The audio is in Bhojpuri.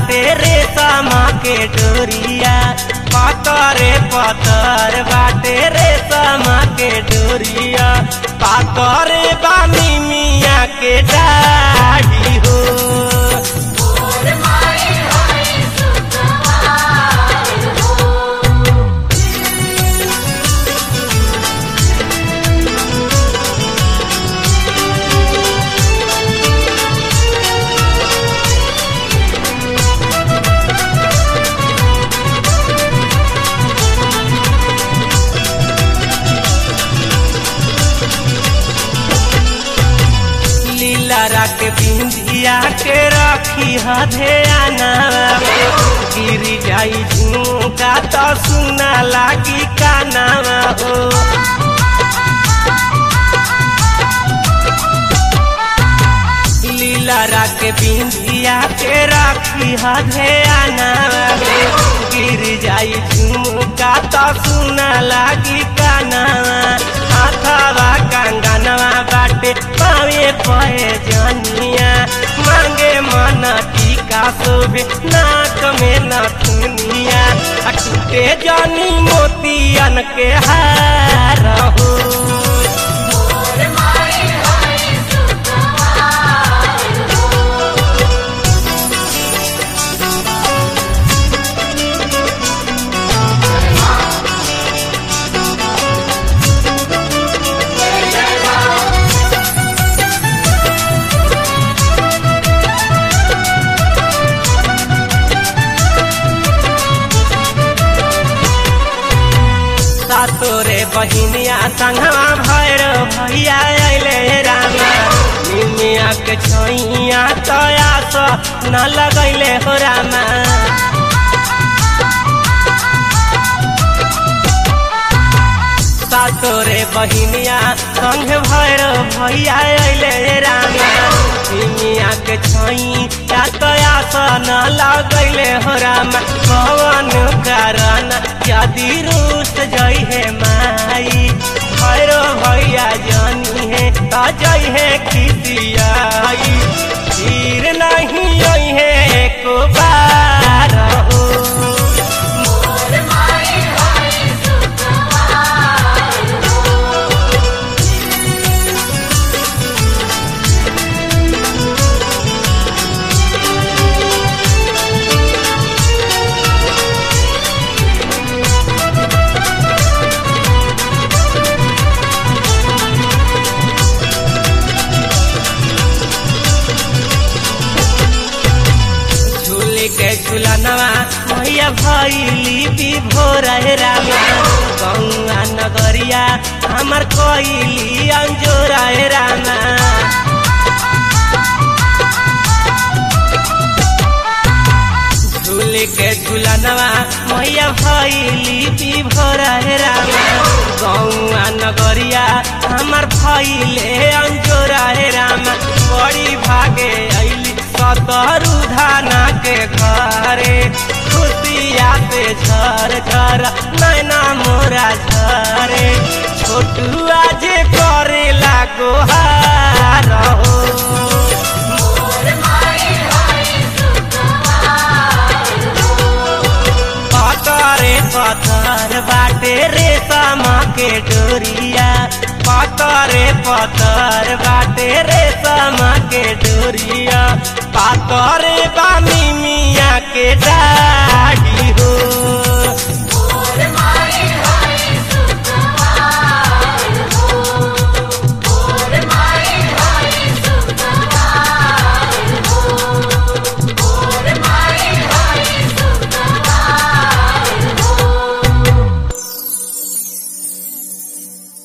बाटे रेशम के डोरिया पतरे पतर बाटे रेशम के डोरिया पातरे बानी मिया के डाढ़ी हो लीला रख बिंदिया के रखी हधेना गिर जाई झुमका तो सुना लागी काना हो लीला रख बिंदिया के रखी हधेना गिर जाई झुमका तो सुना लागी काना हाथवा कंगनवा बाटे पावे पहे जनिया मांगे मन टीका शोभे नाक में नथुनिया आ टूटे जनी मोतियन के हार हो तोरे बहिनिया संगवा भैर भैया अइले रामा निमिया के छैया तया स न लगैले हो रामा तोरे बहिनिया संग भैर भैया अइले रामा निमिया के छैया तया स न लगैले हो रामा कवन कारण यदि रूस जई है माई भैरो भैया जानी है त जई है खिसियाई फिर नहीं आई है एक बार हो के झुलनवा मैया भैली विभोर रामा गौआ नगरिया हमर कोइली अंजोर रामा झूले के झुलनवा मैया भैली विभोर रामा गौआ नगरिया हमर भैले अंजोर रामा बड़ी भागे अइली सतरु धाना के घरे खुशिया से झर झर नैना मोरा झरे छोटुआ जे करे लागो हार हो पतरे पत्थर बाटे रेशम के डोरिया पतरे पत्थर बाटे रेशम के डोरिया पातरे बानी मिया के डाढ़ी हो